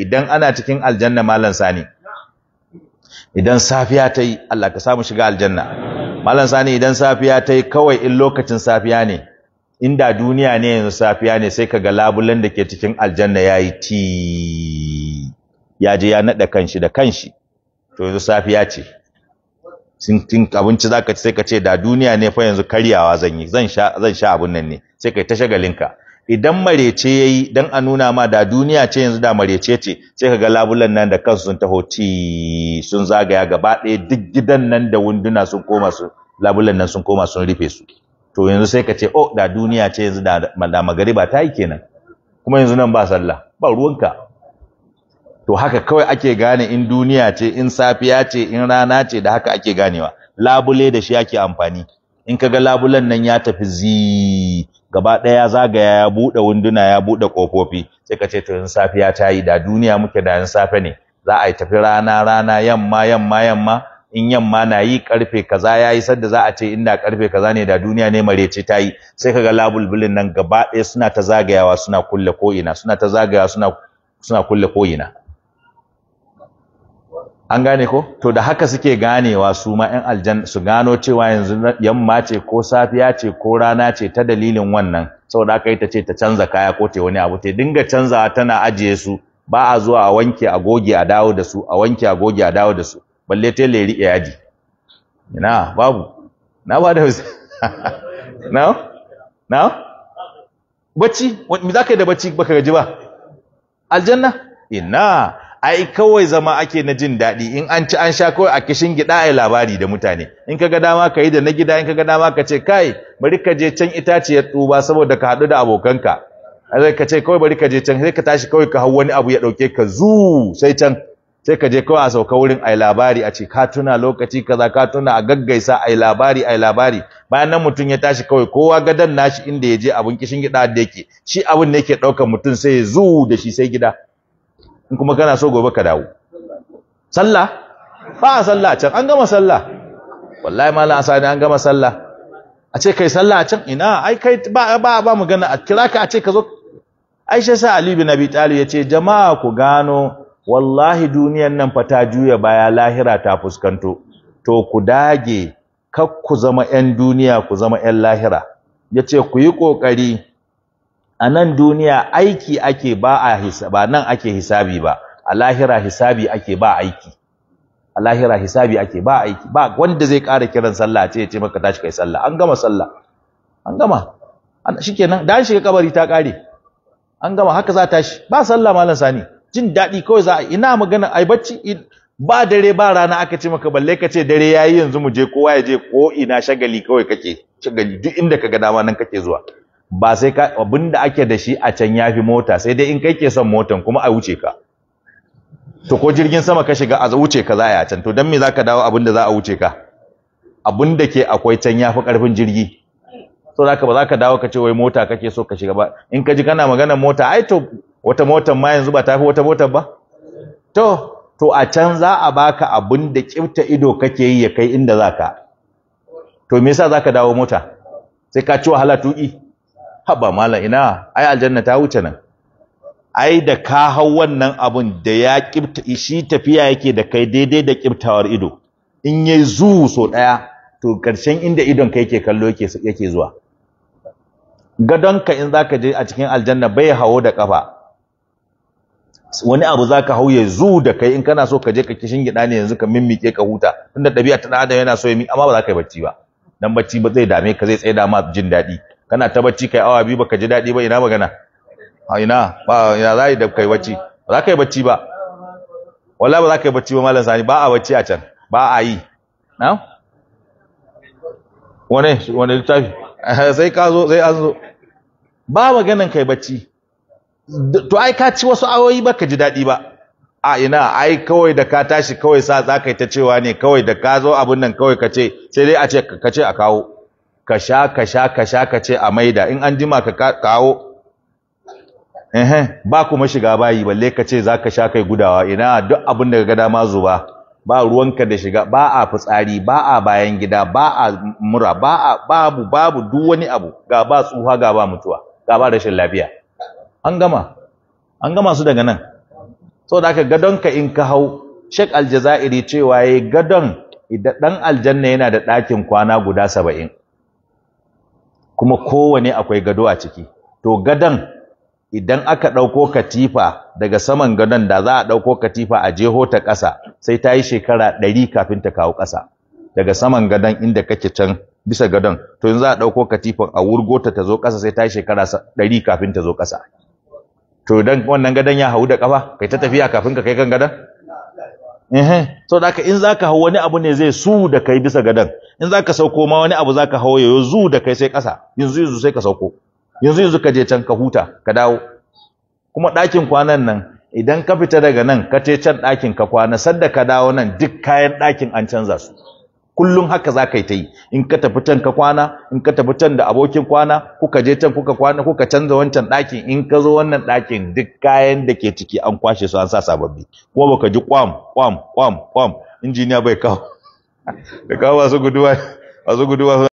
idan ana cikin aljanna malan sani idan safiya ta yi Allah ka samu shiga aljanna malan sani idan safiya ta yi kawai in lokacin safiya ne inda duniya ne yanzu safiya ne sai kaga labulen da ke cikin aljanna yayi ti ya je ya nada kanshi da kanshi to yanzu safiya ce sun tin abinci zaka ci sai ka ce da duniya ne fa yanzu karyawa zan yi zan sha zan sha abun nan ne sai kai ta shagalinka idan marece yayi dan a nuna ma da duniya ce yanzu da marece ce sai kaga labulan nan da kansu sun taho ti sun zagaya gaba ɗaya duk gidan nan da wunduna sun koma su labulan nan sun koma sun rufe su to yanzu sai ka ce oh da duniya ce yanzu da da magariba ta yi kenan kuma yanzu nan ba sallah ba ruwanka to haka kawai ake gane in duniya ce in safiya ce in rana ce da haka ake ganewa labule da shi ake amfani in kaga labulan nan ya tafi zi gaba ɗaya zagaya ya buɗe wunduna ya buɗe ƙofofi sai ka ce to in safiya ta yi da duniya muke da in safe ne za a yi tafi rana rana yamma yamma yamma in yamma na yi karfe kaza ya yi sadda za a ce inda karfe kaza ne da duniya ne marece ta yi sai kaga labulbulin nan gaba ɗaya suna ta zagayawa suna kulle ko'ina suna ta zagayawa suna suna kulle ko'ina an gane ko to da haka suke ganewa su ma ƴan aljan su gano cewa yanzu yamma ce ko safiya ce ko rana ce ta dalilin wannan saboda haka ita ce ta canza kaya ko ta wani abu ta dinga canzawa tana ajiye su ba a zuwa a wanke a goge a dawo da su a wanke a goge a dawo da su balle ta ya riƙe yaji ina babu na ba da na na bacci me za ka yi da bacci baka gaji ba aljanna ina ai kawai zama ake na jin daɗi in an ci an sha kawai a kishin gida ai labari da mutane in ka ga dama ka yi da na gida in ka ga dama ka ce kai bari ka je can itaciyar tuba saboda ka haɗu da abokanka zai ka ce kawai bari ka je can sai ka tashi kawai ka hau wani abu ya ɗauke ka zu sai can sai ka je kawai a sauka wurin ai labari a ce ka tuna lokaci kaza ka tuna a gaggaisa ai labari ai labari bayan nan mutum ya tashi kawai kowa gadan nashi inda ya je abun kishin gida da yake shi abun ne yake ɗaukar mutum sai ya zu da shi sai gida in kuma kana so gobe ka dawo sallah ba a sallah a can an gama sallah wallahi malam asani an gama sallah a ce kai sallah a can ina ai kai ba ba ba magana a kira ka a ce ka zo Aisha sa Ali bin Abi Talib yace jama'a ku gano wallahi duniyan nan fa ta juya baya lahira ta fuskanto to ku dage kar ku zama ƴan duniya ku zama ƴan lahira yace ku yi kokari a nan duniya aiki ake ba a ba nan ake hisabi ba a lahira hisabi ake ba aiki a lahira hisabi ake ba aiki ba wanda zai ƙara kiran sallah ce ya ce maka tashi kai sallah an gama sallah an gama shikenan da an shiga kabari ta ƙare an gama haka za ta shi ba sallah malam sani jin daɗi kawai za a ina magana ai bacci ba dare ba rana aka ce maka balle ka ce dare yayi yanzu mu je kowa ya je ko ina shagali kawai kake shagali duk inda ka ga dama nan kake zuwa ba sai ka abinda ake da shi a can yafi mota sai dai in kai ke son motan kuma a wuce ka to ko jirgin sama ka shiga a wuce ka za a can to dan me zaka dawo abinda za a wuce ka abinda ke akwai can yafi karfin jirgi so zaka ba zaka dawo ka ce wai mota kake so ka shiga ba in ka ji kana maganar mota ai to wata motar ma yanzu ba ta fi wata motar ba to to a can za a baka abinda kifta ido kake yi ya kai inda zaka to me yasa zaka dawo mota sai ka ci wahala tuki haba malam ina ai aljanna ta wuce nan ai da ka hau wannan abun da ya kibta shi tafiya yake da kai daidai da kibtawar ido in yayi zu so daya to karshen inda idon kai yake kallo yake yake zuwa gadonka in zaka je a cikin aljanna bai hawo da kafa wani abu zaka hau ya zu da kai in kana so ka je ka kishin gida ne yanzu ka mimmike ka huta tunda dabi'a ta adam yana so ya mi amma ba za ka yi bacci ba dan bacci ba zai dame ka zai tsaye da ma jin daɗi kana ta bacci kai awa biyu baka ji daɗi ba ina magana a ina ba ina za da kai bacci ba za ka yi bacci ba wallahi ba za ka yi bacci ba malam sani ba a bacci a can ba a yi na wane wane littafi sai ka zo sai an zo ba maganan kai bacci to ai ka ci wasu awoyi ba ka ji daɗi ba a ina ai kawai da ka tashi kawai sa za ka yi ta cewa ne kawai da ka zo abin nan kawai ka ce sai dai a ce ka ce a kawo ka sha ka sha ka sha ka ce a maida in an jima ka kawo eh ba kuma shiga bayi balle ka ce zaka sha kai gudawa ina duk abin da ga dama zuba ba ruwanka da shiga ba a fitsari ba a bayan gida ba a mura ba a babu babu duk wani abu ga ba tsuha ga ba mutuwa ga ba rashin lafiya an gama an gama su daga nan saboda haka gadonka in ka hau Sheikh Aljazairi cewa yayi gadon idan dan aljanna yana da ɗakin kwana guda saba'in kuma kowane akwai gado a ciki to gadon idan aka ɗauko katifa daga saman gadon da za a ɗauko katifa a jeho ta ƙasa sai ta yi shekara ɗari kafin ta kawo ƙasa daga saman gadon inda kake can bisa gadon to yanzu za a ɗauko katifan a wurgo ta ta zo ƙasa sai ta yi shekara ɗari kafin ta zo ƙasa to idan wannan gadon ya hau da ƙafa kai ta tafiya kafin ka kai kan gadon eh so da in zaka hau wani abu ne zai su da kai bisa gadon in zaka sauko ma wani abu zaka hau yayo zu da kai sai ƙasa yanzu yanzu sai ka sauko yanzu yanzu ka je can ka huta ka dawo kuma ɗakin kwanan nan idan ka fita daga nan ka ce can ɗakin ka kwana sadda ka dawo nan duk kayan ɗakin an canza su kullum haka za ka yi ta yi in ka tafi can ka kwana in ka tafi can da abokin kwana kuka je can kuka kwana kuka canza wancan ɗakin in ka zo wannan ɗakin duk kayan da ke ciki an kwashe su an sa sababbi kuma baka ji kwam kwam kwam kwam injiniya bai kawo da kawo masu guduwa masu guduwa